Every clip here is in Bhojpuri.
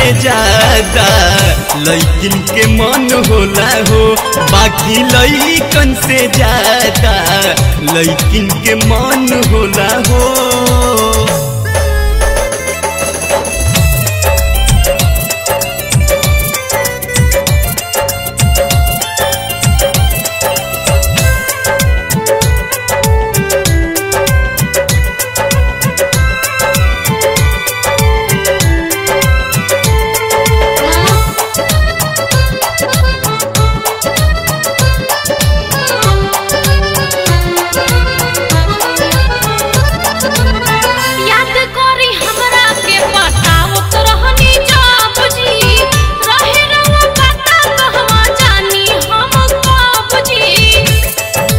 ज्यादा लैकिन के मन होला हो बाकी लैकन से ज्यादा लैकिन के मन होला हो याद करी हमरा के बतावत रहनी जब जी रहे रवा पता कहवा जानी हम कब जी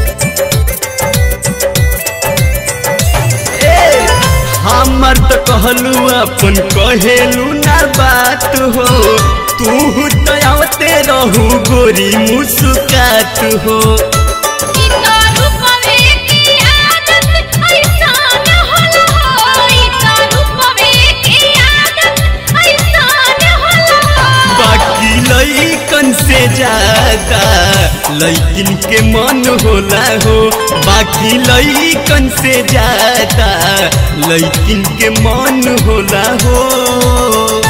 हमर तो कहलू अपन कहेलू ना बात हो तू तो आवते रहू गोरी मुस्कात हो ई तो रूपवे की आदत ऐसान होला हो ई तो रूपवे की आदत ऐसान होला हो बाकी लैकन से ज्यादा लैकिन के मन होला हो बाकी लैकन से ज्यादा लैकिन के मन होला हो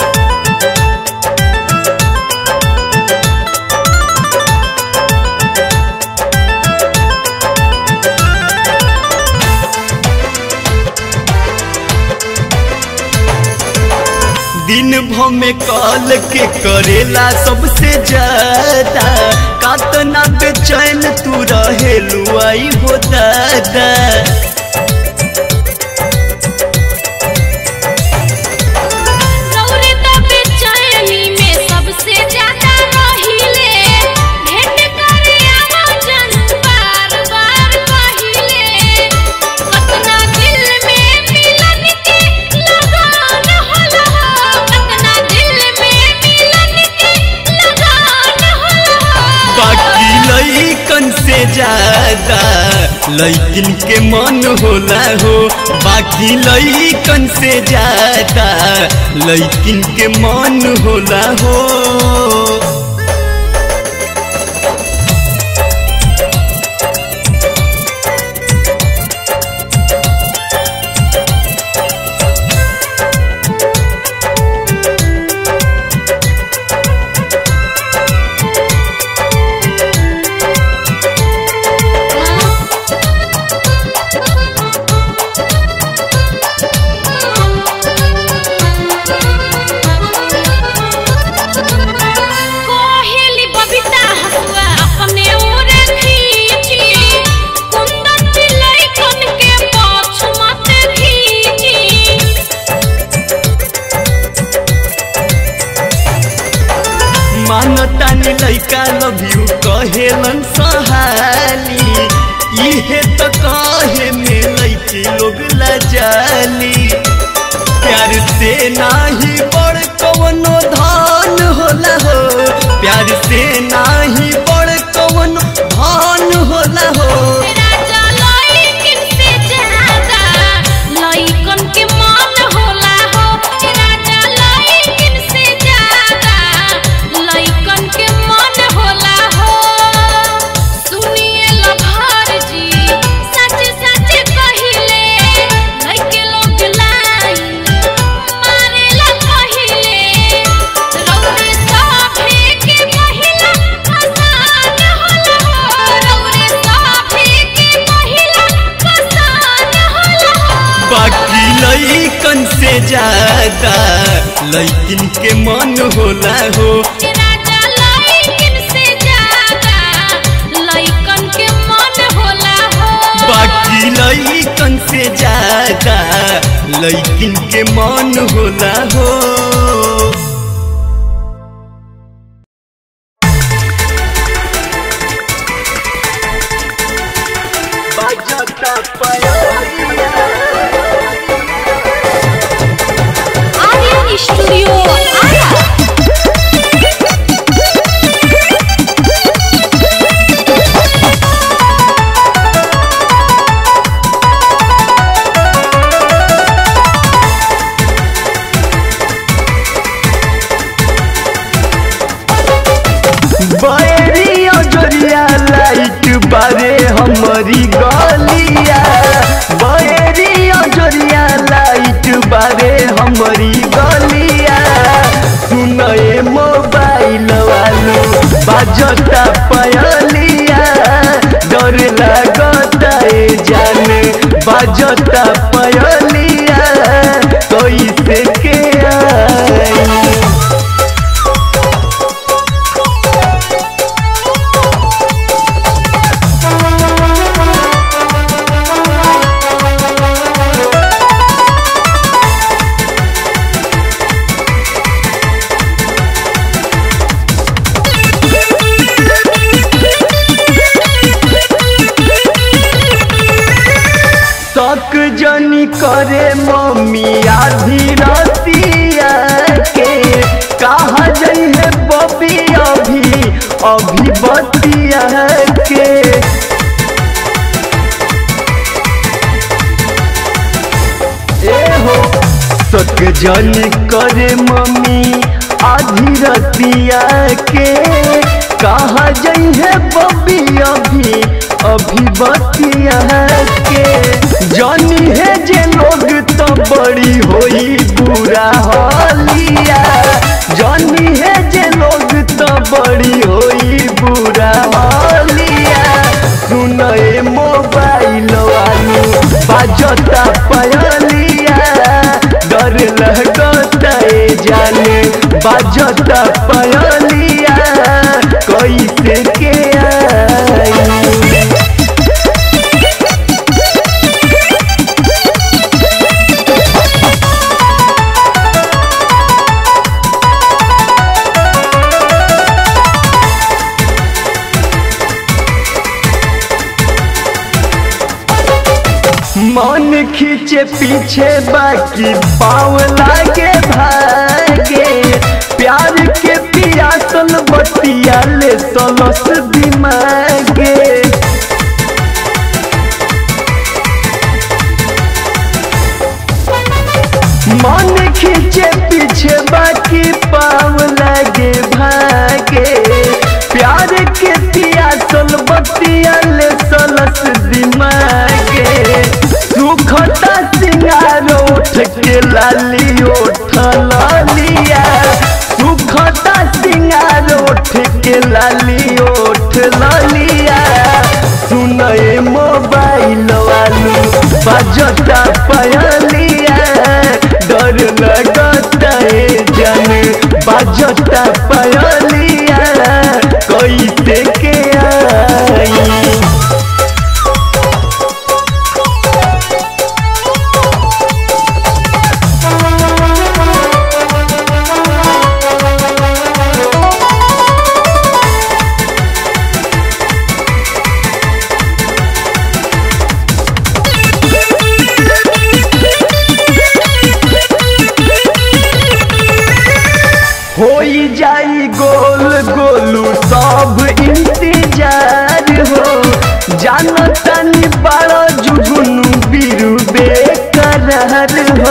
दिन भर में कॉल के करेला सबसे ज्यादा कातना बेचैन तू रहेलू आई हो दादा रौरे त बेचैनी में सबसे ज्यादा रहिले भेंट करे आवाजन बार बार कहिले कतना दिल में मिलन के लगान होला हो कतना दिल में मिलन के लगान होला हो बाकी लैकन से ज्यादा लैकिन के मन होला हो बाकी लैकन से ज्यादा लैकिन के मन होला हो कोहेली बबीता हसुआ अपने ओर खींची कुंदन लइकन के पाछ मत खींची मानतानी लैका लव यू कहेलन सहाली इहे तो कहे में लैकी लोग लजाली प्यार से नाही बड़ कवनो धान होला हो प्यार से नाही बड़ कवनो धान होला हो राजा लइकन से ज्यादा लइकन के मन होला हो राजा लइकन से ज्यादा लइकन के मन होला हो सुनिए लभार जी सच सच कहिले लइके लोग लाइन मारेला कहिले रौरे साफे के महिला आसान होला हो रौरे साफे के महिला आसान होला हो बाकी लैकन से ज्यादा लैकिन के मन होला हो राजा लइकन से ज्यादा लइकन के मन होला हो बाकी लैकन से ज्यादा लैकिन के मन होला हो आर्यन स्टूडियो आया बाजता पयलिया कैसे के आई तक जनी करे मम्मी आधी रतिया के कहा जई है बबी अभी अभी बतिया के ए हो तक जनी करे मम्मी आधी रतिया के कहा जई है बबी अभी अभी बतिया के जानी है जे लोग तो बड़ी होई बुरा हालिया जानी है जे लोग तो बड़ी होई बुरा हालिया सुनए मोबाइल वालू बाजता पयलिया डर लगता ए जाने बाजता पयलिया कैसे के आई मन खींचे पीछे बाकी पाव लागे भागे प्यार के पियासल बतिया ले तलस दिमागे मन खींचे पीछे बाकी पाव लागे भागे प्यार के पियासल बतिया ले तलस दिमागे सुखता सिंगार उठ के लाली उठ लालिया सुखता सिंगार उठ के लाली उठ लालिया सुनए मोबाइल वालू बजता पयलिया डर लगता ए जाने बजता पयलिया कैसे के आई होई जाई गोल गोलू सब इंतजार हो जानो तनी बड़ो जुगुनु बिरु बेकरार हो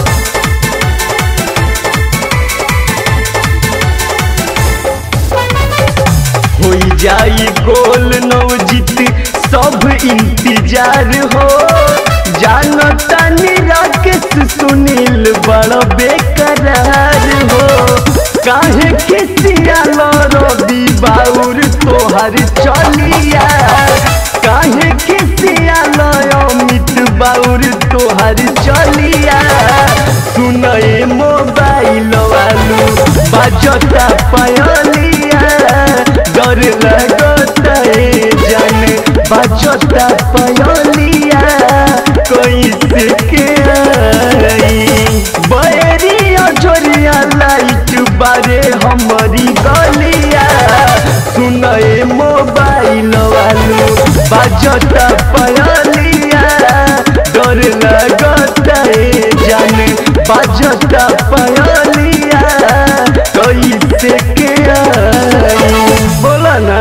होई जाई गोल नवजीत सब इंतजार हो जानो तनी राकेश सुनील बड़ बेकरार हो काहे खिसिया रवि बाउर तोहर चलिया काहे खिसिया अमित बाउर तोहर चलिया सुनए मोबाइल वालू बाजता पयलिया डर लगता ए जाने बाजता पयलिया कैसे के आई बैरी अजोरिया लाइट बारे हमारी गलिया सुनए मोबाइल वालू बाजता पयलिया डर लगता ए जाने बाजता पयलिया कैसे के आई बोला ना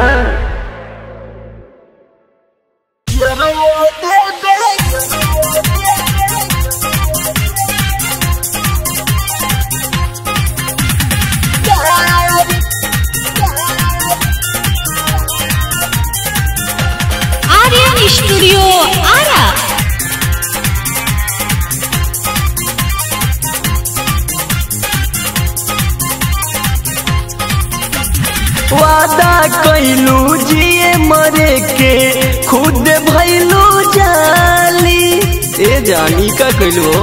आर्यन स्टूडियो आरा वादा कैलू जिए मरे के खुद भैलू जाली ए जानी का कैलू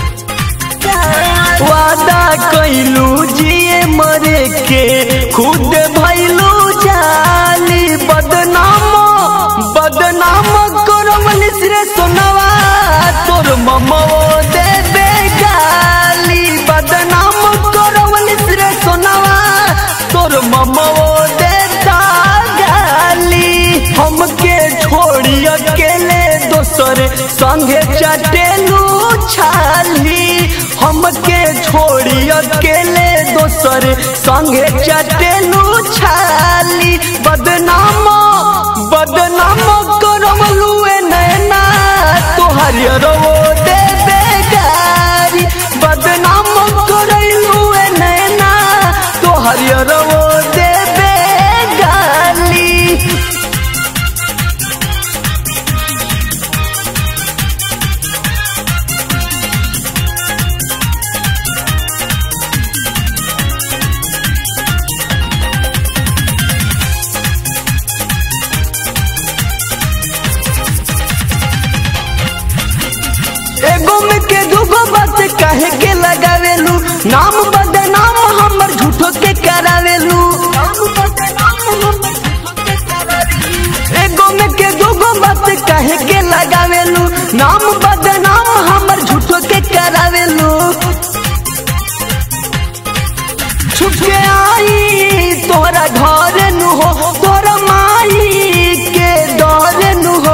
वादा कैलू जिए मरे के खुद भैलू जाली बदनाम बदनाम करमल रे सोनवा तोर ममो दे दे गाली बदनाम करमल रे सोनवा तोर ममो दे दा गाली हमके छोड़ी अकेले दोसर संगे चटेलू छाली हमके छोड़ी अकेले दोसर संगे चटेलू छाली बदनाम बदनाम करमलू नैना तोहर रो दे दे गारी बदनाम करलू नैना तोहर रो दे दे गाली एगो में के दूगो बात काहे के लगावेलू नाम बदनाम हमर झूठो के करावेलू एगो में के दूगो बात काहे के लगावेलू नाम बदनाम हमर झूठो के करावेलू छुप के आई तोरा घर नु हो तोरा माई के डर नु हो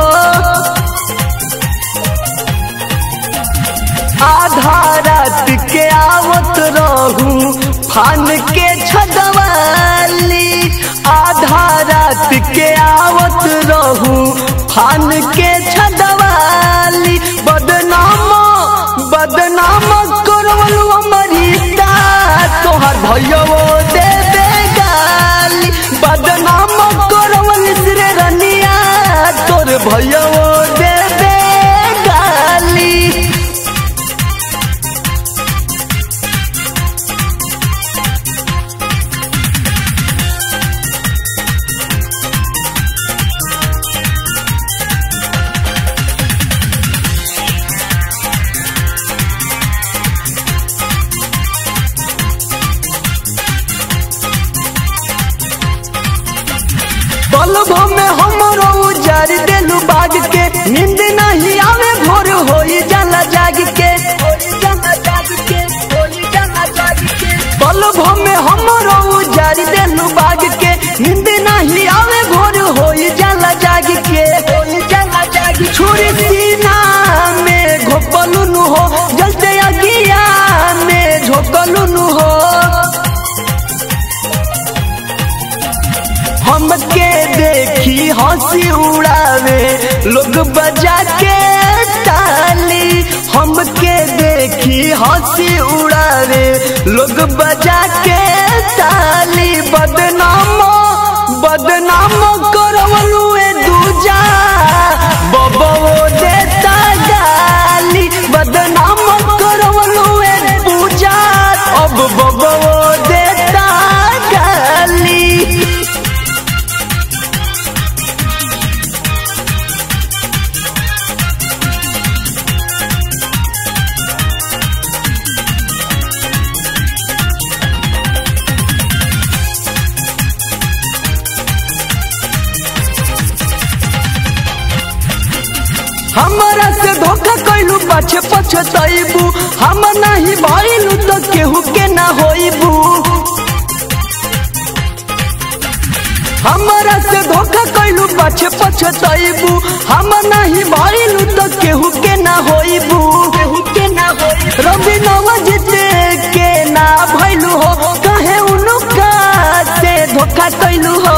आधा रात के आवत रहू फान के छदवाली आधा रात के आवत रहू फान के छदवाली बदनाम बदनाम करवलू अमरीता तोहर भैया दे दे गाली बदनाम करवल रे रनिया तोर भैया दे दे गाली बल्ब में हमरो उजार देलू बाग के नींद नहीं आवे भोर होई जाला जाग के बल्ब में हमरो उजार देलू बाग के नींद नहीं आवे भोर होई जाला जाग के छुरी सीना में घोपलू नु हो जलते अगिया में झोकलू नु हो हमके देखी हंसी उड़ावे लोग बजा के ताली हमके देखी हंसी उड़ावे लोग बजा के ताली बदनाम बदनाम करवलू ए दूजा बबो देता गाली बदनाम करवलू ए पूजा अब बबो देता गाली हमरा से धोखा कैलू पछे पछतैबू हम नहीं भइलू तो केहू के ना होइबू हमरा से धोखा कैलू पछे पछतैबू हम नहीं भइलू तो केहू के ना होइबू केहू के ना होइबू रवि नवजित के ना भइलू हो कहे उनुका से धोखा कैलू हो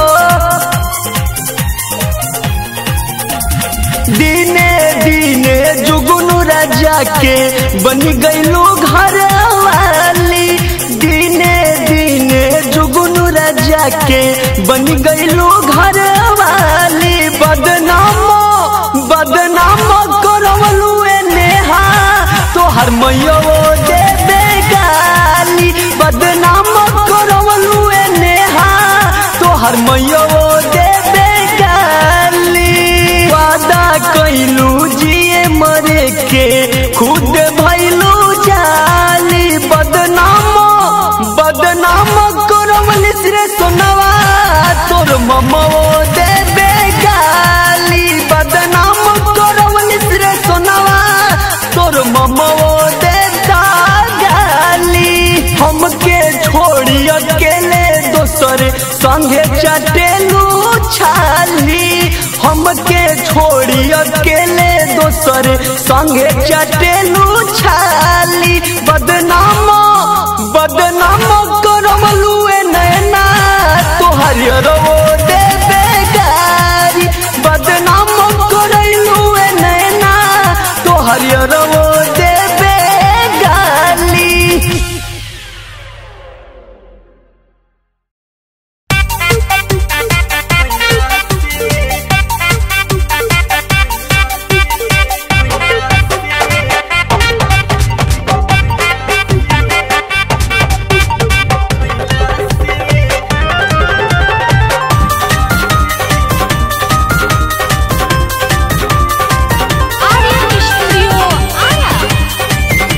दिने दिने जुगनू राजा के बन गईलू घर वाली दिने दिने जुगनू राजा के बन गईलू घर वाली बदनाम बदनाम करवलू ए नेहा तोहर मैयो दे दे गाली बदनाम करवलू ए नेहा तोहर मैयो दे दे गाली वादा कैलू जिए मरे के खुद भैलू जाली बदनाम बदनाम करवलिस रे सोनवा तोर ममो देबे गाली बदनाम करवलिस रे सोनवा तोर ममो देता गाली हमके छोड़ी अकेले दोसर संगे चटेलू छाली हमके छोड़ी अकेले दोसर संगे चटेलू छाली बदनाम बदनाम करमलू ए नैना तोहर रो देबे गारी बदनाम करैलू ए नैना तोहर रो देबे गाली आर्यन स्टूडियो आया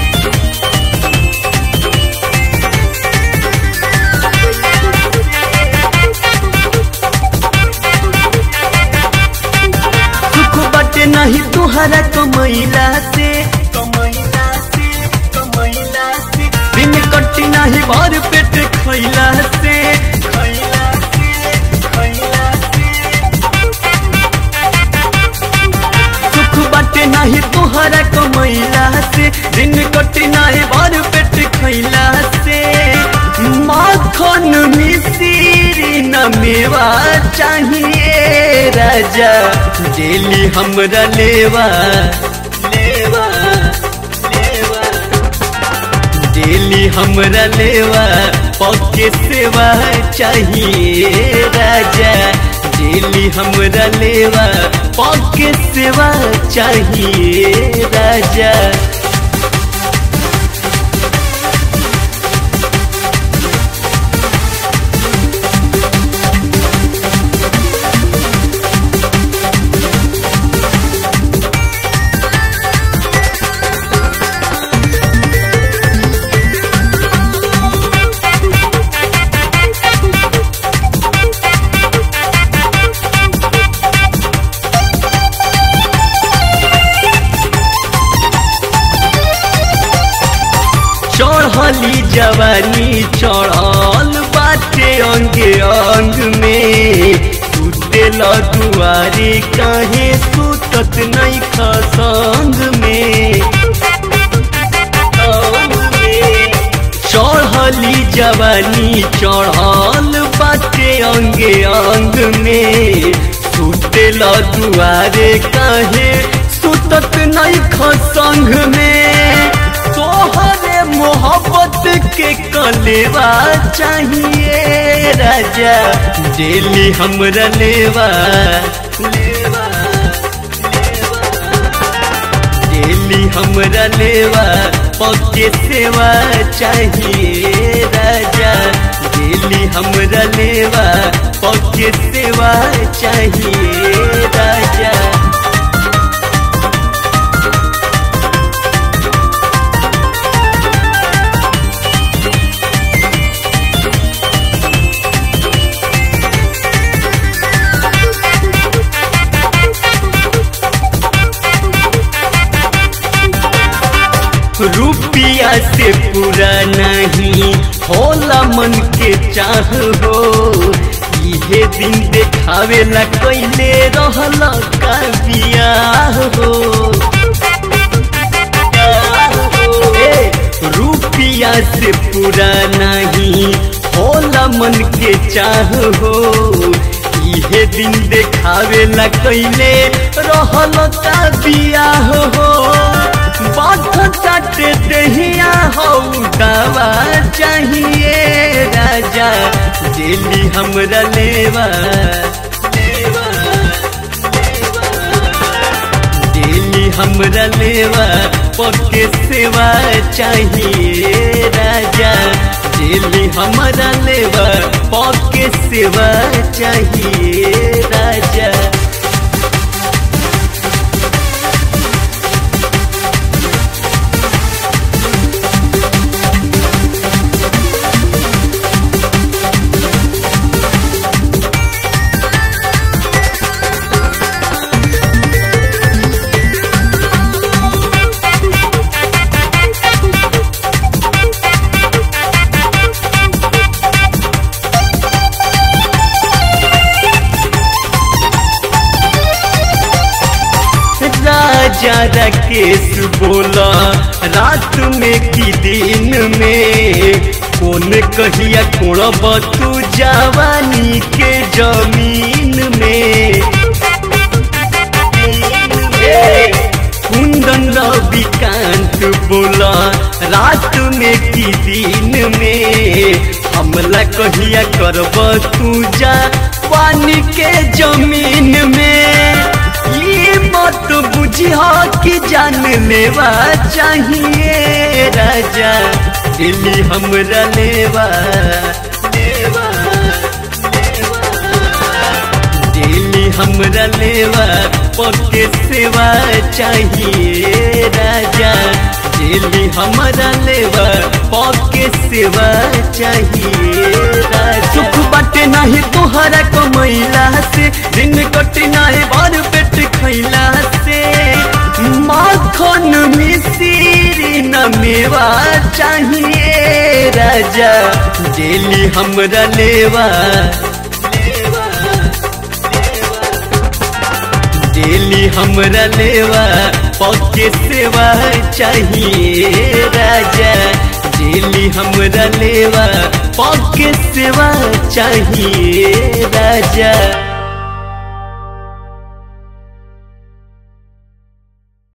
सुख बटे नहीं तुहरा कमैला से कमैला से कमैला से दिन कटी नहीं भर पेट खैला से खैला से खैला से सुख बटे नहीं तुहरा कमैला से दिन कटी नहीं भर पेट खैला से माखन मिश्री न मेवा चाहिए राजा डेली हमरा लेवा लेवा लेवा डेली हमरा लेवा पके सेवा चाहिए राजा डेली हमरा लेवा पके सेवा चाहिए राजा चढ़ली जवानी चढ़ल बाटे अंगे अंग में सुतेल दुआरे काहे सुतत नहीं खसंग में अंग में चढ़ली जवानी चढ़ल बाटे अंगे अंग में सुतेल दुआरे काहे सुतत नहीं खसंग में तोहरे मोहब्बत के कलेवा चाहिए राजा डेली हमरा लेवा लेवा डेली हमरा लेवा पके सेवा चाहिए राजा डेली हमरा लेवा पके सेवा चाहिए राजा रुपिया से पूरा नहीं होला मन के चाह हो इहे दिन देखावे ला कैले रहल का बियाह हो ए, रुपिया से पूरा नहीं होला मन के चाह हो इहे दिन देखावे ला कैले रहल का बियाह हो बात चाटे दहिया हो दवा चाहिए राजा डेली हमरा लेवा लेवा डेली हमरा लेवा पके सेवा चाहिए राजा डेली हमरा लेवा पके सेवा चाहिए राजा राकेश बोला रात में की दिन में कौन कहिया कोड़ब तू जवानी के जमीन में कुंदन रविकांत बोला रात में की दिन में हमला कहिया करब तू जा पानी के जमीन में ये मत बुझिया कि जान लेवा चाहिए राजा दिल्ली हमरा लेवा लेवा दिल्ली हमरा लेवा पक्के सेवा चाहिए राजा दिल्ली हमरा लेवा पक्के सेवा चाहिए राजा सुख बाटे नहीं तोहरा कमैला से दिन कटे नहीं बार पेट खैला से माखन मिश्री न मेवा चाहिए राजा दिल्ली हमरा लेवा लेवा डेली हमरा लेवा पक्के सेवा चाहिए राजा डेली हमरा लेवा पक्के सेवा चाहिए राजा